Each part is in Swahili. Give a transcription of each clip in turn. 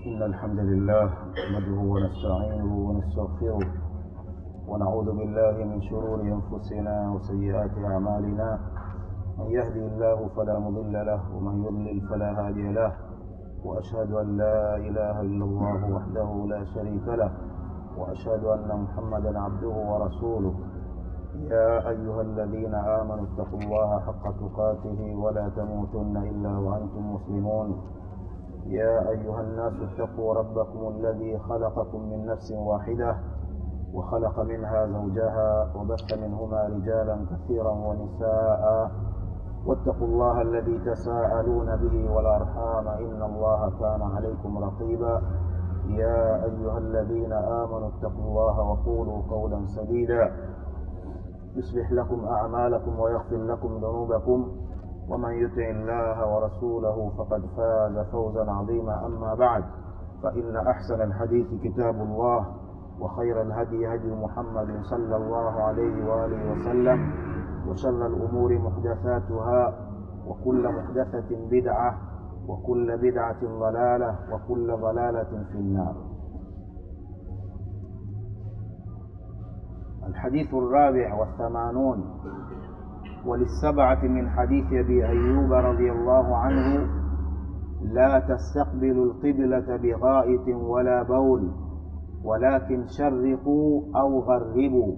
إن الحمد لله نحمده ونستعينه ونستغفره ونعوذ بالله من شرور أنفسنا وسيئات أعمالنا من يهدي الله فلا مضل له ومن يضلل فلا هادي له وأشهد أن لا إله إلا الله وحده لا شريك له وأشهد أن محمدا عبده ورسوله يا أيها الذين آمنوا اتقوا الله حق تقاته ولا تموتن إلا وأنتم مسلمون يا أيها الناس اتقوا ربكم الذي خلقكم من نفس واحدة وخلق منها زوجها وبث منهما رجالا كثيرا ونساء واتقوا الله الذي تساءلون به والأرحام إن الله كان عليكم رقيبا يا أيها الذين آمنوا اتقوا الله وقولوا قولا سديدا يصلح لكم أعمالكم ويغفر لكم ذنوبكم ومن يطع الله ورسوله فقد فاز فوزا عظيما أما بعد فإن أحسن الحديث كتاب الله وخير الهدي هدي محمد صلى الله عليه وآله وسلم وشر الأمور محدثاتها وكل محدثة بدعة وكل بدعة ضلالة وكل ضلالة في النار الحديث الرابع والثمانون وللسبعة من حديث أبي أيوب رضي الله عنه لا تستقبلوا القبلة بغائط ولا بول ولكن شرقوا أو غربوا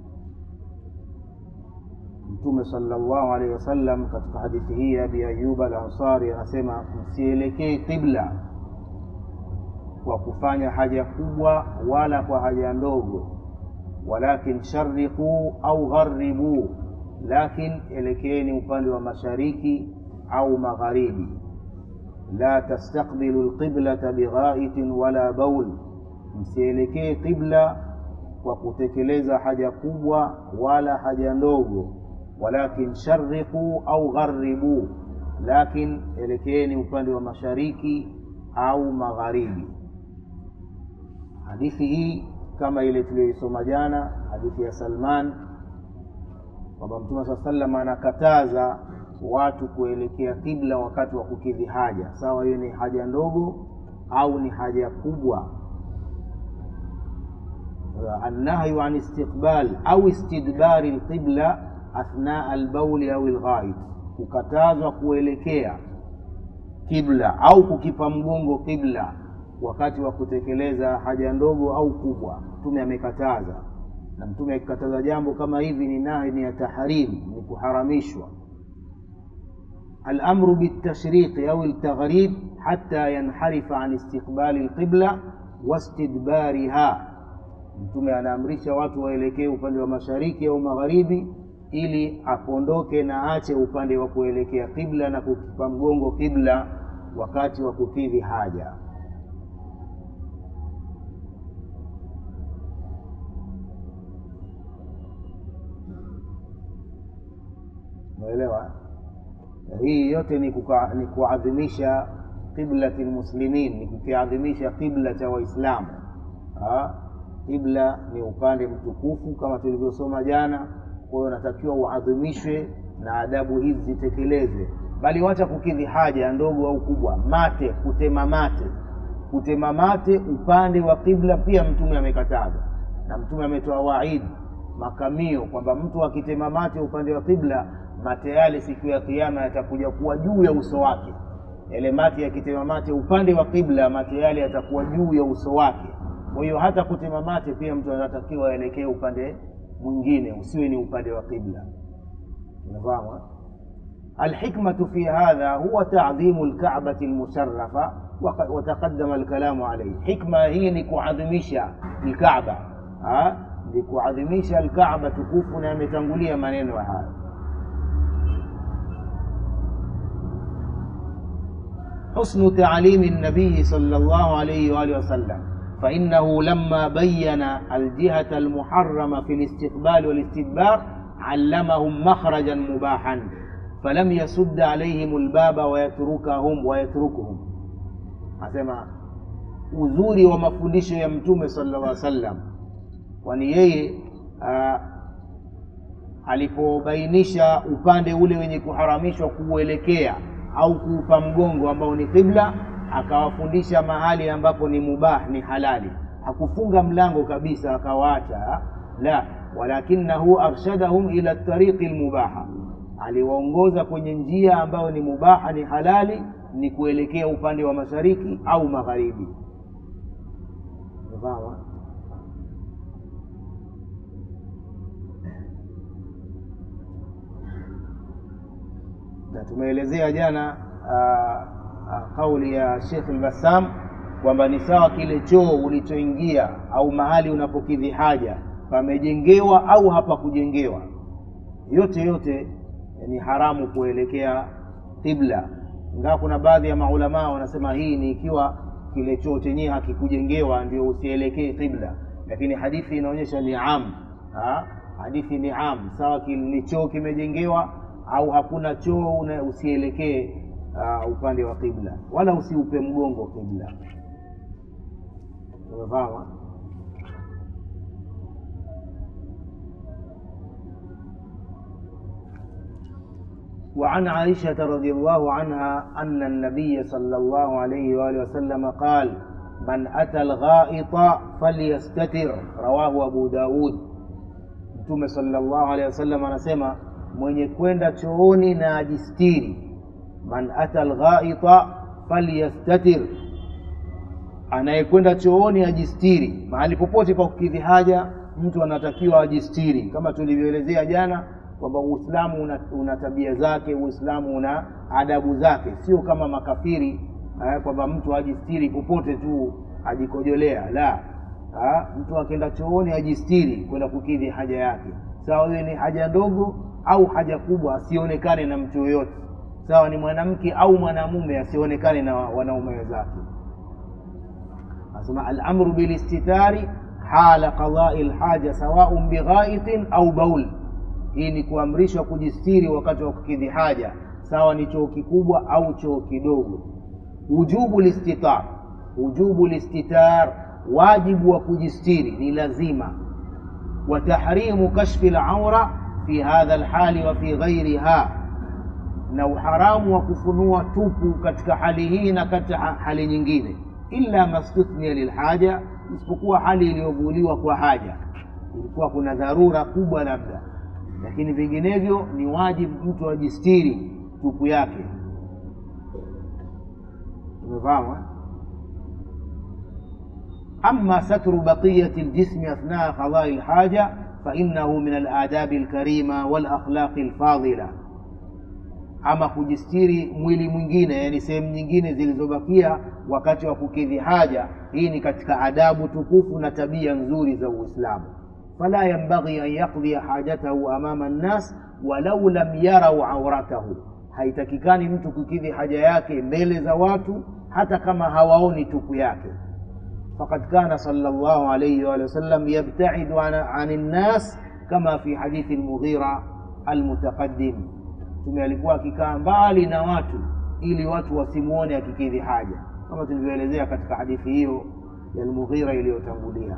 Mtume sallallahu alaihi wasallam katika hadithi hii ya Abi Ayyub al-Ansari anasema msielekee qibla kwa kufanya haja kubwa wala kwa haja ndogo, walakin shariqu au gharibu, lakin elekeeni upande wa mashariki au magharibi. La tastaqbilu alqiblata bighaitin wala baul, msielekee qibla kwa kutekeleza haja kubwa wala haja ndogo walakin shariqu au gharibu, lakin elekeeni upande wa mashariki au magharibi. Hadithi hii kama ile tuliyoisoma jana, hadithi ya Salman kwamba Mtume saa sallam anakataza watu kuelekea kibla wakati wa kukidhi haja, sawa hiyo ni haja ndogo au ni haja kubwa. Annahyu an istiqbal au istidbari lqibla athnaa albauli au lghaid, kukatazwa kuelekea kibla au kukipa mgongo kibla wakati wa kutekeleza haja ndogo au kubwa. Mtume amekataza, na Mtume akikataza jambo kama hivi ni nahi, ni ya tahrim, ni kuharamishwa. Alamru bitashriqi au ltaghrib hatta yanharifa an istiqbali lqibla wastidbariha, Mtume anaamrisha watu waelekee upande wa mashariki au magharibi ili apondoke na aache upande wa kuelekea kibla na kukipa mgongo kibla wakati wa kukidhi haja. Umeelewa? Hii yote ni, kuka, ni kuadhimisha qiblati lmuslimin, ni kukiadhimisha kibla cha Waislamu. Kibla ni upande mtukufu kama tulivyosoma jana kwa hiyo unatakiwa uadhimishwe na adabu hizi zitekelezwe, bali wacha kukidhi haja ndogo au kubwa. Mate, kutema mate, kutema mate upande wa kibla pia Mtume amekataza, na Mtume ametoa waidi, makamio kwamba mtu akitema mate upande wa kibla, mate yale siku ya Kiyama yatakuja kuwa juu ya uso wake. Yale mate yakitema mate upande wa kibla, mate yale yatakuwa juu ya uso wake. Kwa hiyo hata kutema mate pia mtu anatakiwa aelekee upande mwingine usiwe ni upande wa qibla. Unafahamu? Alhikmatu fi hadha huwa ta'dhimu alka'bati almusharrafa wa taqaddama alkalamu alayhi. Hikma hii ni kuadhimisha alkaaba, ni kuadhimisha alkaaba tukufu, na yametangulia maneno haya. Husnu ta'limi an-nabiy sallallahu alayhi wa alihi wasallam فإنه لما بين الجهة المحرمة في الاستقبال والاستدبار علمهم مخرجا مباحا فلم يسد عليهم الباب ويتركهم ويتركهم asema uzuri wa mafundisho ya mtume sallallahu alaihi wasallam kwani yeye alipobainisha upande ule wenye kuharamishwa kuuelekea au kuupa mgongo ambao ni qibla akawafundisha mahali ambapo ni mubah ni halali hakufunga mlango kabisa akawaacha la walakinahu arshadahum ila tariqi lmubaha aliwaongoza kwenye njia ambayo ni mubaha ni halali ni kuelekea upande wa mashariki au magharibi Umefahamu? na tumeelezea jana uh, uh, kauli ya Sheikh al-Bassam kwamba ni sawa kile choo ulichoingia au mahali unapokidhi haja pamejengewa au hapakujengewa, yote yote ni haramu kuelekea qibla, ingawa kuna baadhi ya maulamaa wanasema hii ni ikiwa kile choo chenyewe hakikujengewa ndio usielekee qibla, lakini hadithi inaonyesha ni am ha? hadithi ni am, sawa ni choo kimejengewa au hakuna choo, una- usielekee uh, upande wa qibla, wala usiupe mgongo qibla. Umefahamu? وعن عائشة رضي الله عنها أن النبي صلى الله عليه وآله وسلم قال من أتى الغائط فليستتر رواه أبو داود Mtume sallallahu alaihi wasallam anasema mwenye kwenda chooni na ajistiri, man ata alghaita falyastatir, anayekwenda chooni ajistiri. Mahali popote pa kukidhi haja mtu anatakiwa ajistiri, kama tulivyoelezea jana kwamba Uislamu una, una tabia zake, Uislamu una adabu zake, sio kama makafiri eh, kwamba mtu ajistiri popote tu ajikojolea. La, ha, mtu akienda chooni ajistiri kwenda kukidhi haja yake, sawa iwe ni haja ndogo au haja kubwa, asionekane na mtu yoyote, sawa ni mwanamke au mwanamume, asionekane na wanaume wenzake. Anasema al-amru bil istitari hala qadai lhaja sawaun bighaitin au baul. Hii ni kuamrishwa kujistiri wakati wa kukidhi haja, sawa ni choo kikubwa au choo kidogo. Wujubu listitar, wujubu listitar, wajibu wa kujistiri ni lazima. Wa tahrimu kashfi laura fi hadha lhali wa fi ghairiha, na uharamu wa kufunua tupu katika hali hii na katika hali nyingine, illa mastuthnia lilhaja, isipokuwa hali iliyovuliwa kwa haja, ilikuwa kuna dharura kubwa labda, lakini vinginevyo ni wajibu mtu ajistiri tupu yake. Umefahamu? eh? أما ستر بقية الجسم أثناء قضاء الحاجة فإنه من الآداب الكريمة والأخلاق الفاضلة ama kujistiri mwili mwingine yani sehemu nyingine zilizobakia wakati wa kukidhi haja hii ni katika adabu tukufu na tabia nzuri za uislamu fala yambaghi an yaqdhiya hajatahu amama nnas walau lam yarau auratahu haitakikani mtu kukidhi haja yake mbele za watu hata kama hawaoni tupu yake فقد كان صلى الله عليه وآله وسلم يبتعد عن, عن الناس كما في حديث المغيرة المتقدم Mtume alikuwa akikaa mbali na watu ili watu wasimwone akikidhi haja, kama tulivyoelezea katika hadithi hiyo ya Almughira iliyotangulia.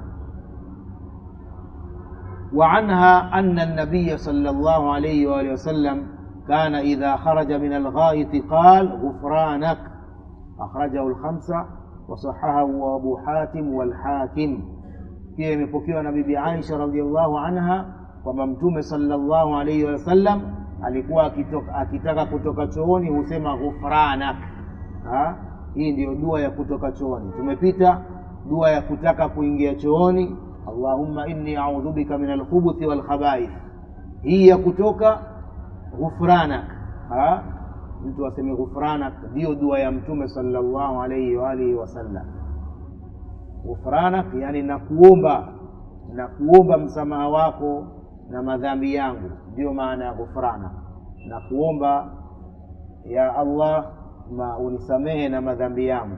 Wa anha anna an-nabiy sallallahu alayhi wa alihi wasallam kana idha kharaja min al-gha'it qala ghufranak akhrajahu al-khamsa wasahahahu Abu Hatim wal-Hakim. Pia imepokewa na Bibi Aisha radhiyallahu anha kwamba Mtume sallallahu alayhi wa sallam alikuwa akitoka, akitaka kutoka chooni husema ghufranak. Ha? Hii ndiyo dua ya kutoka chooni. Tumepita dua ya kutaka kuingia chooni, Allahumma inni a'udhu bika min alkhubuthi wal khaba'ith. Hii ya kutoka ghufranak. Ha? Mtu aseme ghufranak, ndiyo dua ya Mtume sallallahu alayhi wa alihi wasallam. Ghufranak yani nakuomba, nakuomba msamaha wako na madhambi yangu, ndiyo maana ya ghufrana, na kuomba ya Allah ma unisamehe na madhambi yangu.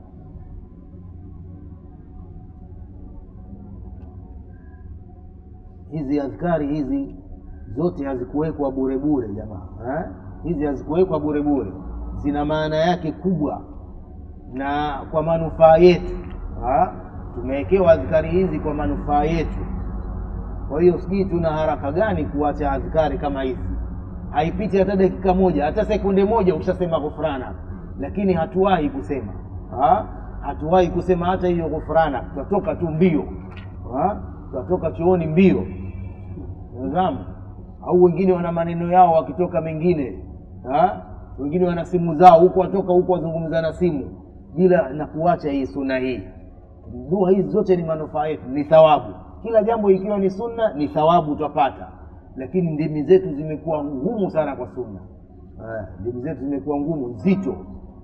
Hizi adhkari hizi zote hazikuwekwa bure bure jamaa eh? Hizi hazikuwekwa bure bure, zina maana yake kubwa na kwa manufaa yetu. Tumewekewa adhkari hizi kwa manufaa yetu. Kwa hiyo sijui tuna haraka gani kuacha adhkari kama hizi. Haipiti hata dakika moja, hata sekunde moja ushasema ghufrana, lakini hatuwahi kusema. ha? hatuwahi kusema hata hiyo ghufrana tutatoka tu mbio ha? tutatoka chooni mbio nazamu au wengine wana maneno yao wakitoka mengine ha? wengine wana simu zao huku watoka huku wazungumza na simu bila na kuacha hii sunna hii dua hizi zote ni manufaa yetu ni thawabu kila jambo ikiwa ni sunna ni thawabu utapata lakini ndimi zetu zimekuwa ngumu sana kwa sunna Eh, ndimi zetu zimekuwa ngumu nzito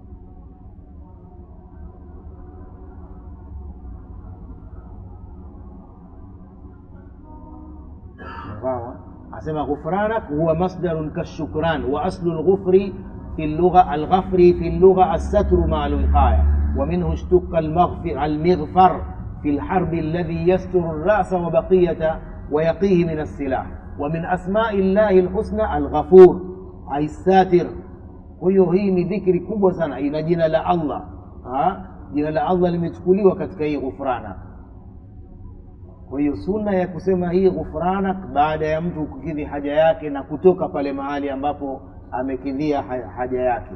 Unafahamu, eh? asema ghufranak huwa masdarun kashukran wa aslu lghufri في اللغة الغفر في اللغة الستر مع الوقاية ومنه اشتق المغفر المغفر في الحرب الذي يستر الرأس وبقية ويقيه من السلاح ومن أسماء الله الحسنى الغفور أي الساتر huyo hii ni dhikri kubwa sana ina jina la allah ha? jina la allah limechukuliwa katika hii ghufranak kwa hiyo sunna ya kusema hii ghufranak baada ya mtu kukidhi haja yake na kutoka pale mahali ambapo amekidhia ha- haja yake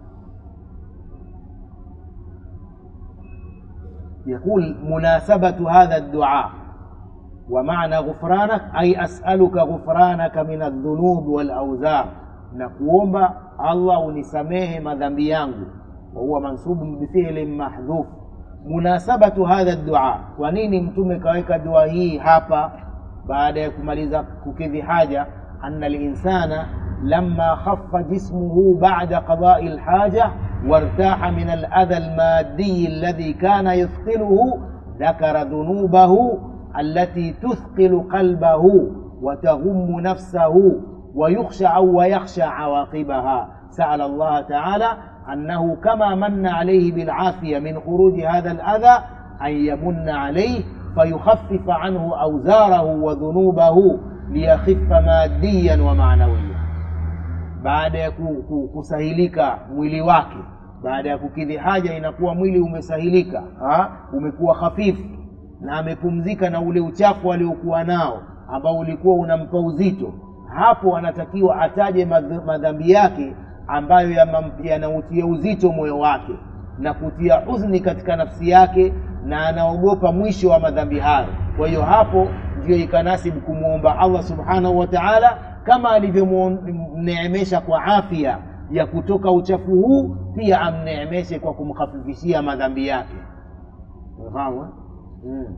يقول مناسبة هذا الدعاء ومعنى غفرانك أي أسألك غفرانك من الذنوب والأوزار نقوم الله ونسميه مذنبي yangu وهو منصوب بفعل محذوف munasabatu hadha dua kwa nini mtume kaweka dua hii hapa baada ya kumaliza kukidhi haja anna linsana lama khaffa jismuhu bada qadai lhaja وارتاح من الأذى المادي الذي كان يثقله ذكر ذنوبه التي تثقل قلبه وتغم نفسه ويخشى أو ويخشى عواقبها سأل الله تعالى أنه كما من عليه بالعافية من خروج هذا الأذى أن يمن عليه فيخفف عنه أوزاره وذنوبه ليخف ماديا ومعنويا baada ya ku- ku- kusahilika mwili wake baada ya kukidhi haja inakuwa mwili umesahilika ha? umekuwa hafifu na amepumzika na ule uchafu aliokuwa nao ambao ulikuwa unampa uzito hapo anatakiwa ataje madh- madhambi yake ambayo yamam- yanautia uzito moyo wake na kutia huzuni katika nafsi yake na anaogopa mwisho wa madhambi hayo kwa hiyo hapo ndio ikanasibu kumwomba allah subhanahu wa taala kama alivyomneemesha kwa afya ya kutoka uchafu huu pia amneemeshe kwa kumkhafifishia madhambi yake unafahamu eh? mm.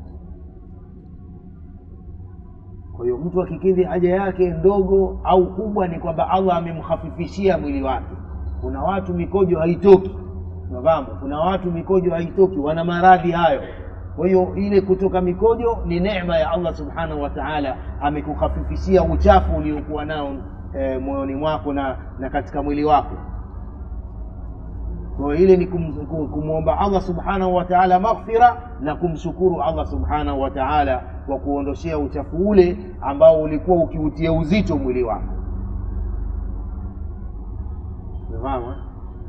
kwa hiyo mtu akikidhi haja yake ndogo au kubwa ni kwamba allah amemkhafifishia mwili wake kuna watu mikojo haitoki unafahamu kuna watu mikojo haitoki wana maradhi hayo kwa hiyo ile kutoka mikojo ni neema ya allah subhanahu wa taala amekukhafifishia uchafu uliokuwa nao e, moyoni mwako na, na katika mwili wako kwa hiyo ile ni kum- kum- kumwomba allah subhanahu wa taala maghfira na kumshukuru allah subhanahu wa taala kwa kuondoshea uchafu ule ambao ulikuwa ukiutia uzito mwili wako umefahamu eh?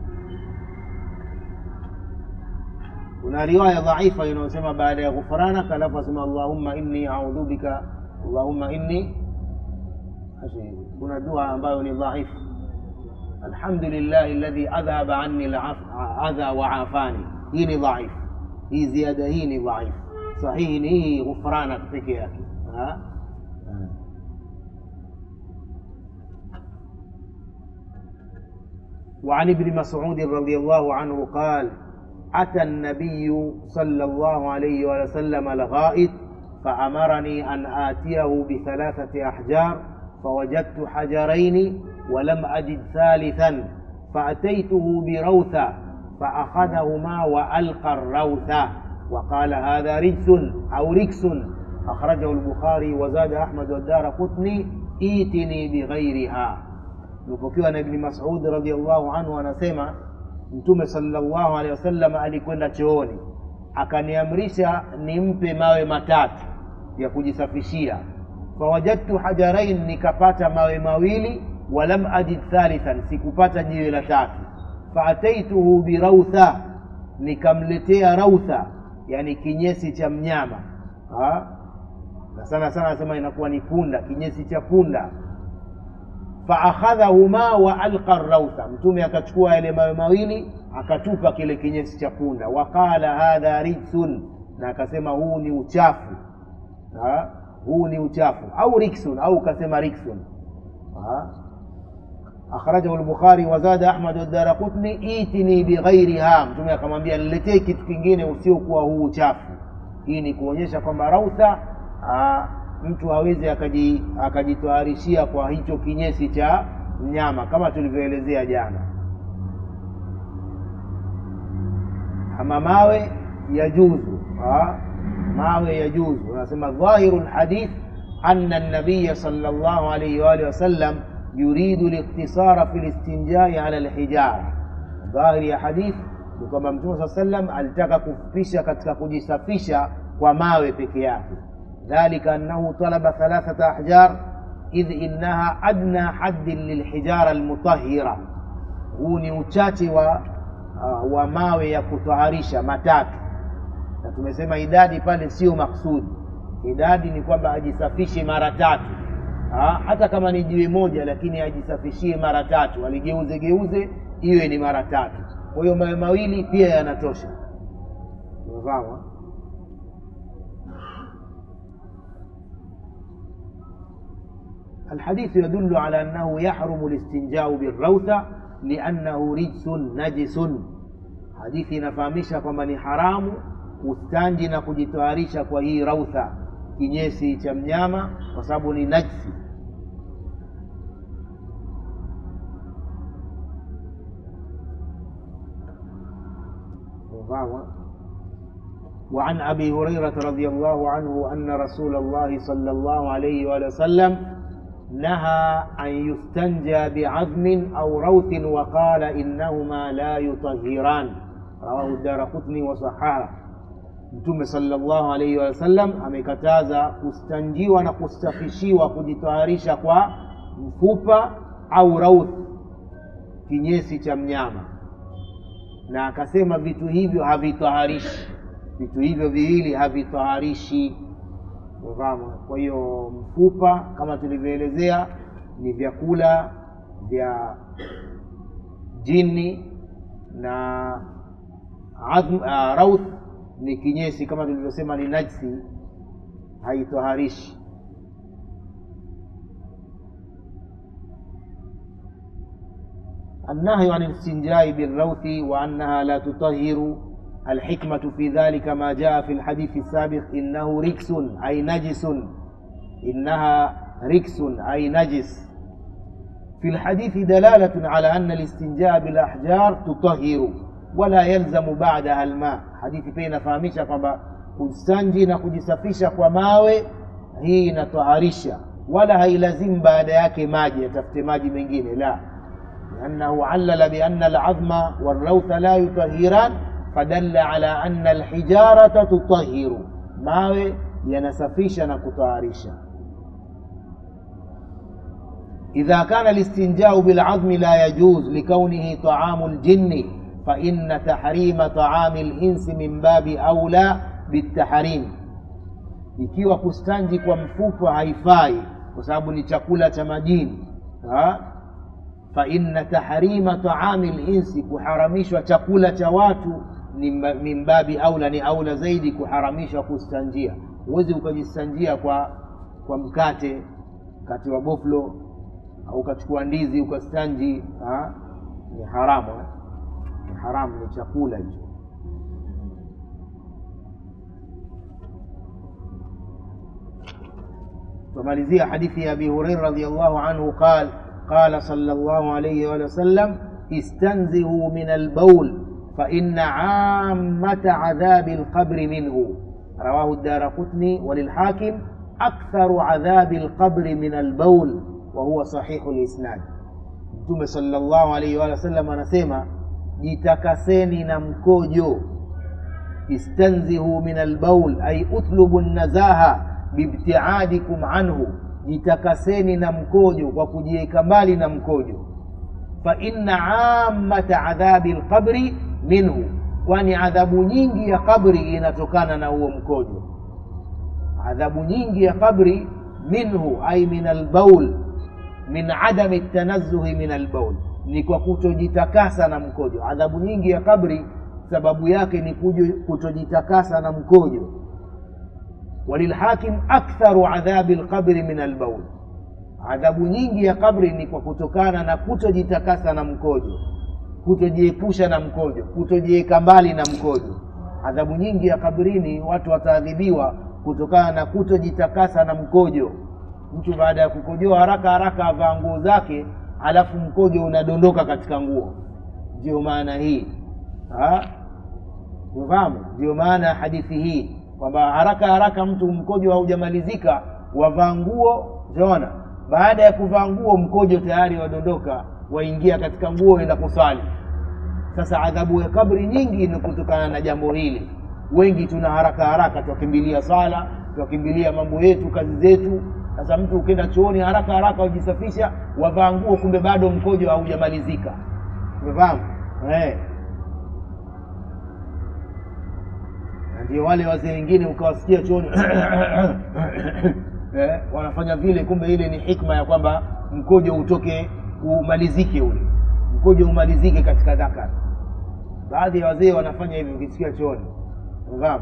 kuna riwaya dhaifa inayosema baada ya ghufranak alafu asema allahumma inni audhu bika allahumma inni Ashi, kuna dua ambayo ni dhaifu alhamdulillahi alladhi adhhaba anni aladha wa afani hii ni dhaifu hii ziada hii ni dhaifu sahihi ni hii ghufranak peke yake Ha? Ha. وعن ابن مسعود رضي الله عنه قال أتى النبي صلى الله عليه وسلم الغائط فأمرني أن آتيه بثلاثة أحجار فوجدت حجرين ولم أجد ثالثا فأتيته بروثة فأخذهما وألقى الروثة وقال هذا رجس أو ركس أخرجه البخاري وزاد أحمد والدار قطني ائتني بغيرها imepokewa na ibni masud radiallahu anhu anasema mtume salllahu alehi wasallam alikwenda chooni akaniamrisha nimpe mawe matatu ya kujisafishia fawajadtu hajarain nikapata mawe mawili walam ajid thalithan sikupata jiwe la tatu faataituhu birautha nikamletea rautha yani kinyesi cha mnyama ha? na sana sana anasema inakuwa ni punda kinyesi cha punda faakhadhahuma wa alqa rautha mtume akachukua yale mawe mawili akatupa kile kinyesi cha punda waqala hadha rijsun na akasema huu ni uchafu ha? huu ni uchafu au riksun au kasema riksun ha? akhrajahu lbukhari wazada ahmad wadaraqutni itini bighairiha mtume akamwambia niletee kitu kingine usiokuwa huu uchafu hii ni kuonyesha kwamba rautha aa, mtu hawezi akaji, akajitoharishia kwa hicho kinyesi cha mnyama kama tulivyoelezea jana ama mawe yajuzu mawe yajuzu anasema dhahiru lhadith ana nabiya sala llahu alaihi waalihi wasallam yuridu liktisara fi listinjai ala lhijara dhahiri ya hadith ni kwamba mtume saa sallam alitaka kufupisha katika kujisafisha kwa mawe peke yake dhalika annahu talaba thalathata ahjar idh innaha adna haddin lilhijara almutahira huu ni uchache wa, uh, wa mawe ya kutaharisha matatu na tumesema idadi pale sio maksudi idadi ni kwamba ajisafishe mara tatu ha, hata kama ni jiwe moja lakini ajisafishie mara tatu aligeuze geuze iwe ni mara tatu kwa hiyo mawe mawili pia yanatosha umefahamu الحديث يدل على أنه يحرم الاستنجاء بالروثة لأنه رجس نجس hadithi inafahamisha kwamba ni haramu kustanji na kujitoharisha kwa hii rautha kinyesi cha mnyama kwa sababu ni najsi وعن أبي هريرة رضي الله عنه أن رسول الله صلى الله عليه وآله وسلم نهى أن يستنجى بعظم أو روث وقال إنهما لا يطهران رواه الدار قطني وصححه mtume sallallahu alaihi wasallam amekataza kustanjiwa na kustafishiwa kujitaharisha kwa mfupa au rauth kinyesi cha mnyama na akasema vitu hivyo havitaharishi vitu hivyo viwili havitaharishi ufahamu kwa hiyo mfupa kama tulivyoelezea ni vyakula vya jini na adhm, uh, rauth ni kinyesi kama tulivyosema ni najsi haitoharishi النهي عن الاستنجاء بالروث وأنها لا تطهر الحكمة في ذلك ما جاء في الحديث السابق إنه ركس أي نجس إنها ركس أي نجس في الحديث دلالة على أن الاستنجاء بالأحجار تطهر ولا يلزم بعدها الماء hadithi pia inafahamisha kwamba kustanji na kujisafisha kwa mawe hii inatoharisha wala hailazimu baada yake maji atafute maji mengine la liannahu allala bianna alazma walrautha la yutahiran fadalla ala anna alhijarata tutahiru mawe yanasafisha na kutaharisha إذا كان الاستنجاء بالعظم لا يجوز لكونه طعام الجن فإن تحريم طعام الإنس من باب أولى بالتحريم ikiwa kustanji kwa mfupa haifai kwa sababu ni chakula cha majini fa inna tahrima taami linsi kuharamishwa chakula cha watu ni min babi aula ni aula zaidi kuharamishwa kustanjia huwezi ukajistanjia kwa kwa mkate mkate wa boflo au ukachukua ndizi ukastanji ha? ni haramu eh? ni haramu ni chakula hicho tumalizia hadithi ya abi hureira radiallahu anhu qal qala sala llahu alaihi waalihi wasallam istanzihu min albaul فإن عامة عذاب القبر منه رواه الدار قطني وللحاكم أكثر عذاب القبر من البول وهو صحيح الإسناد mtume sallallahu alaihi wa sallam anasema jitakaseni na mkojo istanzihu min albaul ay utlubu nazaha bibtiadikum anhu jitakaseni na mkojo kwa kujiweka mbali na mkojo fa inna ammata adhabi lqabri minhu kwani adhabu nyingi ya kabri inatokana na huo mkojo adhabu nyingi ya kabri minhu ay min albaul min adami tanazuhi min albaul ni kwa kutojitakasa na mkojo adhabu nyingi ya kabri sababu yake ni kujo- kutojitakasa na mkojo walilhakim aktharu adhabi lqabri min albaul adhabu nyingi ya kabri ni kwa kutokana na kutojitakasa na mkojo kutojiepusha na mkojo kutojiweka mbali na mkojo adhabu nyingi ya kabrini watu wataadhibiwa kutokana na kutojitakasa na mkojo mtu baada ya kukojoa haraka haraka avaa nguo zake alafu mkojo unadondoka katika nguo ndio maana hii Ha? unafahamu ndio maana ya hadithi hii kwamba haraka haraka mtu mkojo haujamalizika wavaa nguo utaona baada ya kuvaa nguo mkojo tayari wadondoka waingia katika nguo enda kusali sasa adhabu ya kabri nyingi ni kutokana na jambo hili wengi tuna haraka haraka twakimbilia sala twakimbilia mambo yetu kazi zetu sasa mtu ukienda chooni haraka haraka ujisafisha wavaa nguo kumbe bado mkojo haujamalizika umefahamu eh. Na ndio wale wazee wengine ukawasikia chooni eh, wanafanya vile kumbe ile ni hikma ya kwamba mkojo utoke umalizike ule mkojo umalizike katika dhakar baadhi ya wazee wanafanya hivi ukisikia chooni unafahamu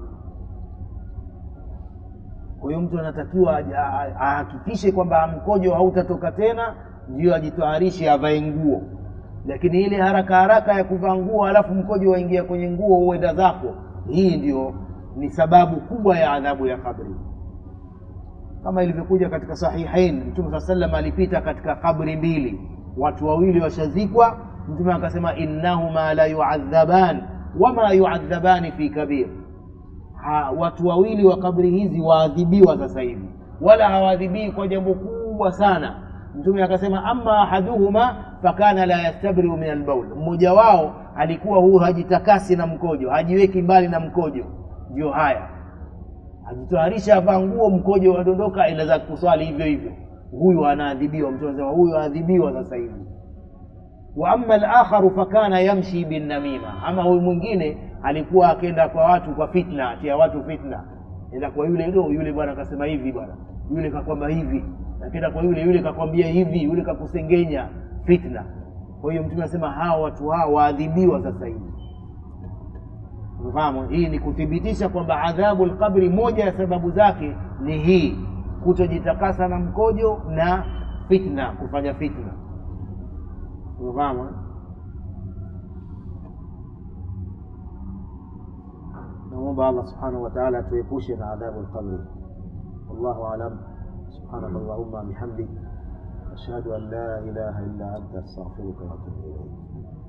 kwa hiyo mtu anatakiwa aja- a- ahakikishe kwamba mkojo hautatoka tena ndio ajitoharishe avae nguo lakini ile haraka haraka ya kuvaa nguo alafu mkojo waingia kwenye nguo uenda zako hii ndio ni sababu kubwa ya adhabu ya kabri kama ilivyokuja katika sahihain mtume saa salam alipita katika kabri mbili watu wawili washazikwa mtume akasema innahuma la yuadhaban wama yuadhabani fi kabir ha, watu wawili wa kabri hizi waadhibiwa sasa hivi wala hawaadhibii kwa jambo kubwa sana mtume akasema ama ahaduhuma fakana la yastabriu min albaul mmoja wao alikuwa huyu hajitakasi na mkojo hajiweki mbali na mkojo ndio haya ajitoharisha avaa nguo mkojo wadondoka inaweza kuswali hivyo hivyo huyu anaadhibiwa mtu anasema huyu aadhibiwa sasa hivi wa ama alakharu fakana yamshi binnamima ama huyu mwingine alikuwa akenda kwa watu kwa fitna atia watu fitna enda kwa yule do yule bwana akasema hivi bwana yule kakwamba hivi akenda kwa yule yule kakwambia hivi yule kakusengenya fitna kwa hiyo mtume anasema hawa watu hao waadhibiwa sasa hivi umefahamu hii ni kuthibitisha kwamba adhabu lqabri moja ya sababu zake ni hii kutojitakasa na mkojo na fitna kufanya fitna umefahamu eh? namwomba allah subhanahu wataala atuepushe na adhabu lqabri wallahu alam subhanaka allahumma bihamdik ashhadu an la ilaha illa anta astaghfiruka waatubu ilaik